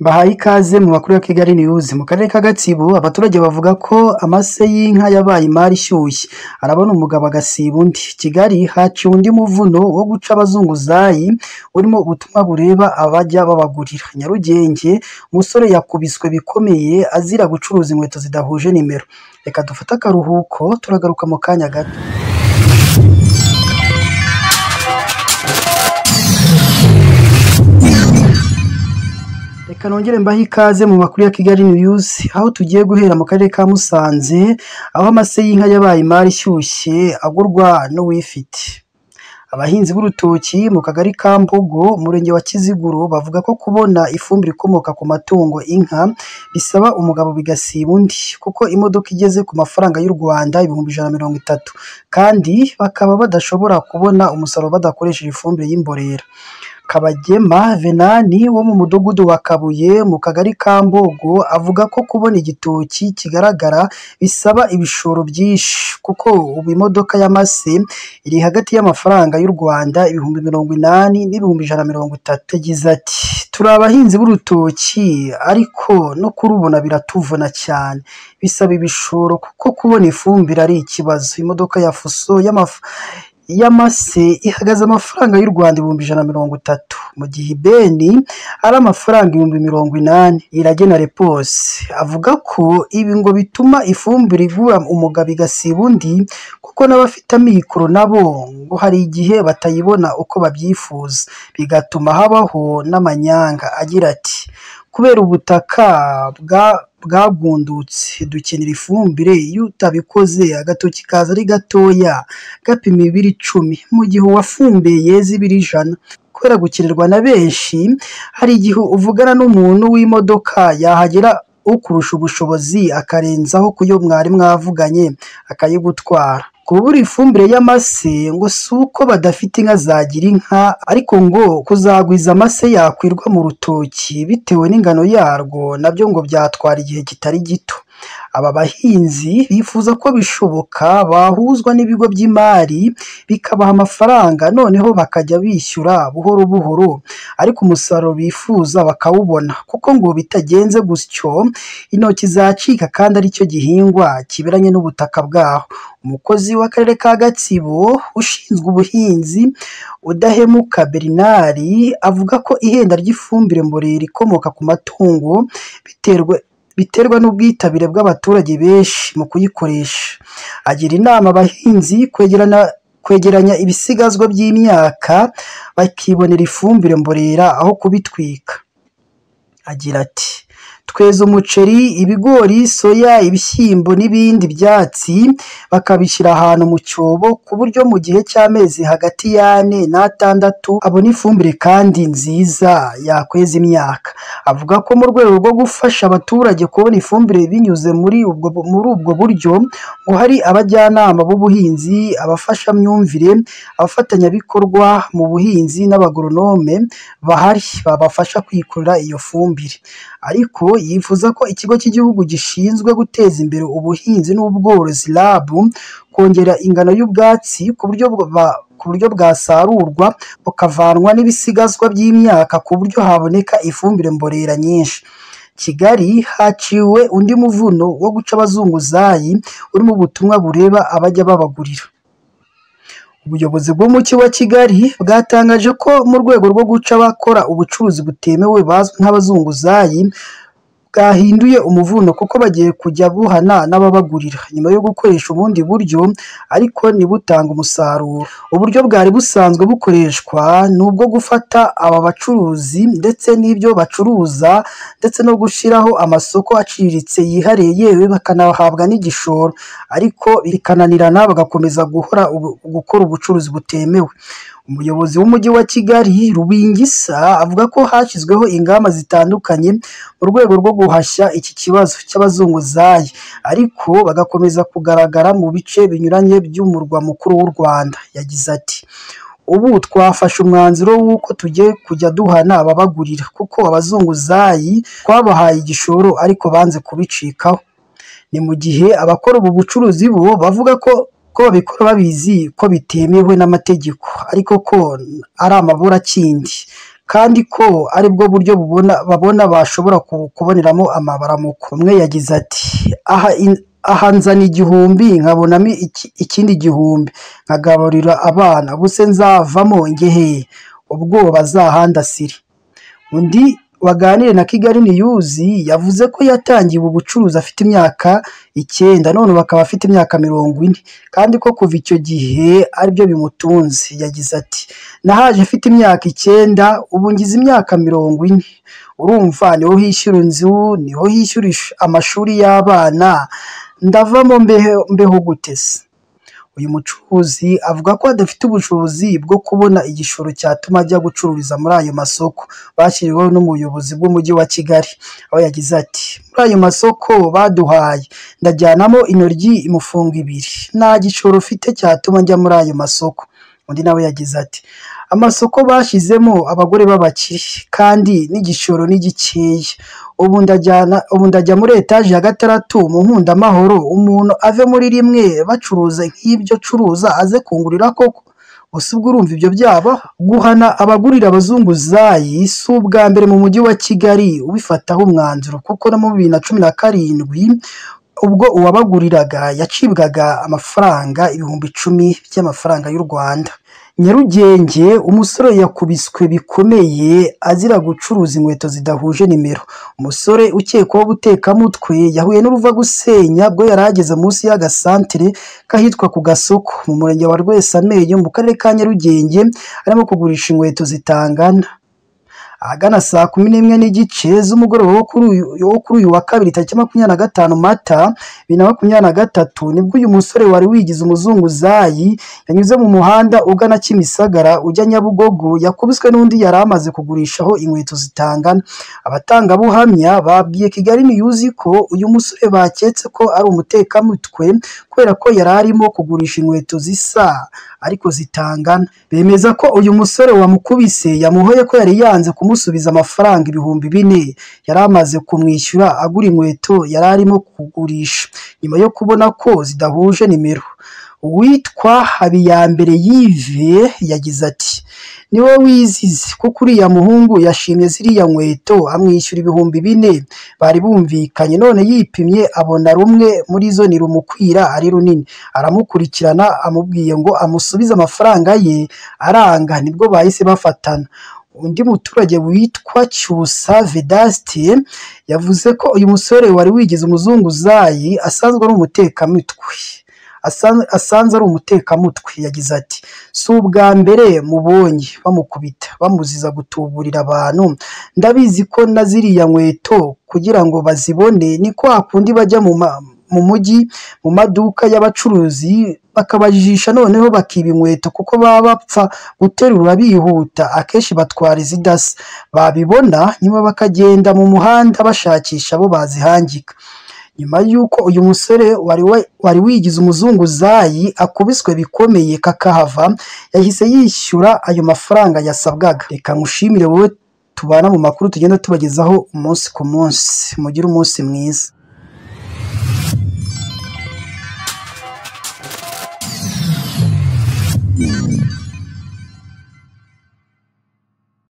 Bahaye ikaze mu makuru ya Kigali News. Mu karere ka Gatsibo abaturage bavuga ko amase y'inka yabaye imari ishyushye, arabona umugabo agasiba undi. Kigali haciwe undi muvuno wo guca abazunguzayi urimo ubutumwa bureba abajya babagurira. Nyarugenge umusore yakubiswe bikomeye azira gucuruza inkweto zidahuje nimero. Reka dufate akaruhuko turagaruka mu kanya gato. Reka nongere mbahe ikaze mu makuru ya Kigali News aho tugiye guhera mu karere ka Musanze aho amase y'inka yabaye imari ishyushye agurwa n'uwifite. Abahinzi b'urutoki mu kagari ka Mbogo umurenge wa Kiziguro bavuga ko kubona ifumbire ikomoka ku matungo inka bisaba umugabo bigasiba undi kuko imodoka igeze ku mafaranga y'u Rwanda ibihumbi ijana na mirongo itatu kandi bakaba badashobora kubona umusaruro badakoresheje ifumbire y'imborera. Kabagema Venani wo mu mudugudu wa Kabuye mu kagari ka Mbogo avuga ko kubona igitoki kigaragara bisaba ibishoro byinshi kuko ubu imodoka y'amase iri hagati y'amafaranga y'u Rwanda ibihumbi mirongo inani n'ibihumbi ijana na mirongo itatu. Yagize ati turi abahinzi b'urutoki ariko no kurubona biratuvuna cyane bisaba ibishoro kuko kubona ifumbire ari ikibazo. Imodoka ya fuso y'amaf- y'amase ihagaze amafaranga y'u Rwanda ibihumbi ijana na mirongo itatu mu gihe ibeni ari amafaranga ibihumbi mirongo inani. Iragena Repose avuga ko ibi ngo bituma ifumbire igura umugabo igasiba undi kuko n'abafite amikoro nabo ngo hari igihe batayibona uko babyifuza bigatuma habaho n'amanyanga agira ati kubera ubutaka bwa bwagundutse dukenera ifumbire iyo utabikoze agatoki kaza ari gatoya gapima ibiro icumi mu gihe uwafumbiye yeza ibiro ijana kubera gukenerwa na benshi hari igihe uvugana n'umuntu w'imodoka yahagera ukurusha ubushobozi akarenzaho ku yo mwari mwavuganye akayigutwara kubura ifumbire y'amase ngo si uko badafite inka zagira inka ariko ngo kuzagwiza amase yakwirwa mu rutoki bitewe n'ingano yarwo nabyo ngo byatwara igihe kitari gito aba bahinzi bifuza ko bishoboka bahuzwa n'ibigo by'imari bikabaha amafaranga noneho bakajya bishyura buhoro buhoro ariko umusaruro bifuza bakawubona kuko ngo bitagenze gutyo intoki zacika kandi aricyo gihingwa kiberanye n'ubutaka bwaho umukozi w'akarere ka Gatsibo ushinzwe ubuhinzi udahemuka Bernari avuga ko ihenda ry'ifumbire mborera ikomoka ku matungo biterwa biterwa n'ubwitabire bw'abaturage benshi mu kuyikoresha. Agira inama abahinzi kwegerana kwegeranya ibisigazwa by'imyaka bakibonera ifumbire mborera aho kubitwika. Agira ati tweza umuceri, ibigori, soya, ibishyimbo n'ibindi byatsi bakabishyira ahantu mu cyobo ku buryo mu gihe cy'amezi hagati y'ane n'atandatu abona ifumbire kandi nziza yakweza imyaka. Avuga ko mu rwego rwo gufasha abaturage kubona ifumbire binyuze muri ubwo muri ubwo buryo ngo hari abajyanama b'ubuhinzi, abafashamyumvire, abafatanyabikorwa mu buhinzi n'abagoronome bahari babafasha kwikorera iyo fumbire. Ariko yifuza ko ikigo cy'igihugu gishinzwe guteza imbere ubuhinzi n'ubworozi RAB kongera ingano y'ubwatsi ku buryo bwa- ku buryo bwasarurwa bukavanwa n'ibisigazwa by'imyaka ku buryo haboneka ifumbire mborera nyinshi. Kigali haciwe undi muvuno wo guca abazunguzayi urimo ubutumwa bureba abajya babagurira. Ubuyobozi bw'Umujyi wa Kigali bwatangaje ko mu rwego rwo guca abakora ubucuruzi butemewe bazwi nk'abazunguzayi bwahinduye umuvuno kuko bagiye kujya buhana n'ababagurira nyuma yo gukoresha ubundi buryo ariko ntibutanga umusaruro. Uburyo bwari busanzwe bukoreshwa ni ubwo gufata aba bacuruzi ndetse n'ibyo bacuruza ndetse no gushyiraho amasoko aciriritse yihariye yewe bakanahabwa n'igishoro ariko bikananirana bagakomeza guhora ubu- gukora ubucuruzi butemewe. Umuyobozi w'Umujyi wa Kigali Rubingisa avuga ko hashyizweho ingamba zitandukanye mu rwego rwo guhashya iki kibazo cy'abazunguzayi ariko bagakomeza kugaragara mu bice binyuranye by'umurwa mukuru w'u Rwanda. Yagize ati ubu twafashe umwanzuro w'uko tugiye kujya duhana ababagurira kuko abazunguzayi twabahaye igishoro ariko banze kubicikaho ni mu gihe abakora ubu bucuruzi bo bavuga ko ko babikora babizi ko bitemewe n'amategeko ariko ko ari amabura akindi kandi ko aribwo buryo bubona babona bashobora ku- kuboneramo amabaramuko umwe yagize ati aha in- aha nzana igihumbi nkabonamo iki- ikindi gihumbi nkagaburira abana ubuse nzavamo ngehe ubwoba zahandasire undi waganire na Kigali News yavuze ko yatangiye ubu bucuruzi afite imyaka icyenda none ubu akaba afite imyaka mirongo ine kandi ko kuva icyo gihe aribyo bimutunze yagize ati nahaje afite imyaka icyenda ubu ngize imyaka mirongo ine urumva niho hishyura inzu niho hishyura ish- amashuri y'abana ndavamo mbeho- mbeho gute se uyu mucuruzi avuga ko adafite ubushobozi bwo kubona igishoro cyatuma ajya gucururiza muri ayo masoko bashyiriweho n'umuyobozi bw'umujyi wa Kigali aho yagize ati muri ayo masoko baduhaye ndajyanamo intoryi imufungo ibiri nta gishoro ufite cyatuma njya muri ayo masoko undi nawe yagize ati amasoko bashyizemo abagore b'abakire kandi n'igishoro ni gikeya ubu ndajyana ubu ndajya muri etaje ya gatandatu mu nkundamahoro umuntu ave muri rimwe bacuruza nk'ibyo curuza aze kungurira koko gusa ubwo urumva ibyo byaba guhana abagurira abazunguzayi si ubwa mbere mu mujyi wa kigali ubifataho umwanzuro kuko no mu bibiri na cumi na karindwi ubwo uwabaguriraga yacibwaga amafaranga ibihumbi icumi by'amafaranga y'u rwanda nyarugenge umusore yakubiswe bikomeye azira gucuruza inkweto zidahuje nimero umusore ukekwaho gutekamutwe yahuye n'uruvagusenya bwo yari ageze munsi y'agasantere k'ahitwa ku gasoko mu murenge wa rwesamenyo mu karere ka nyarugenge arimo kugurisha inkweto zitangana ahagana saa kumi n'imwe n'igice z'umugoroba wo kuri uyu- wo kuri uyu wa kabiri tariki makumyabiri na gatanu mata bibiri na makumyabiri na gatatu nibwo uyu musore wari wigize umuzunguzayi yanyuze mu muhanda ugana Kimisagara ujya Nyabugogo yakubiswe n'undi yari amaze kugurishaho inkweto zitangana abatangabuhamya babwiye Kigali News ko uyu musore baketse ko ari umutekamutwe kubera ko yari arimo kugurisha inkweto zisa ariko zitangana bemeza ko uyu musore wamukubise yamuhoye ko yari yanze kumusubiza amafaranga ibihumbi bine yari amaze kumwishyura agura inkweto yari arimo kugurisha nyuma yo kubona ko zidahuje nimero uwitwa habiyambere yive yagize ati niwe wizize kuko uriya muhungu yashimye ziriya nkweto amwishyura ibihumbi bine bari bumvikanye none yipimye abona rumwe muri zo ni rumukwira ari runini aramukurikirana amubwiye ngo amusubize amafaranga ye aranga nibwo bahise bafatana undi muturage witwa cyusa vedaste yavuze ko uyu musore wari wigize umuzunguzayi asanzwe ari umutekamutwe Asan- asanze ari umutekamutwe yagize ati si ubwa mbere mubonye bamukubita bamuziza gutuburira abantu ndabizi ko na ziriya nkweto kugira ngo bazibone ni kwa kundi bajya mu ma- mu mujyi mu maduka y'abacuruzi bakabajijisha noneho bakiba inkweto kuko baba bapfa guterura bihuta akenshi batwara izidasa babibona nyuma bakagenda mu muhanda bashakisha abo bazihangika nyuma y'uko uyu musore wari wa- wari wigize umuzunguzayi akubiswe bikomeye kakahava yahise yishyura ayo mafaranga yasabwaga reka nkushimire wowe tubana mu makuru tugenda tubagezaho umunsi ku munsi mugire umunsi mwiza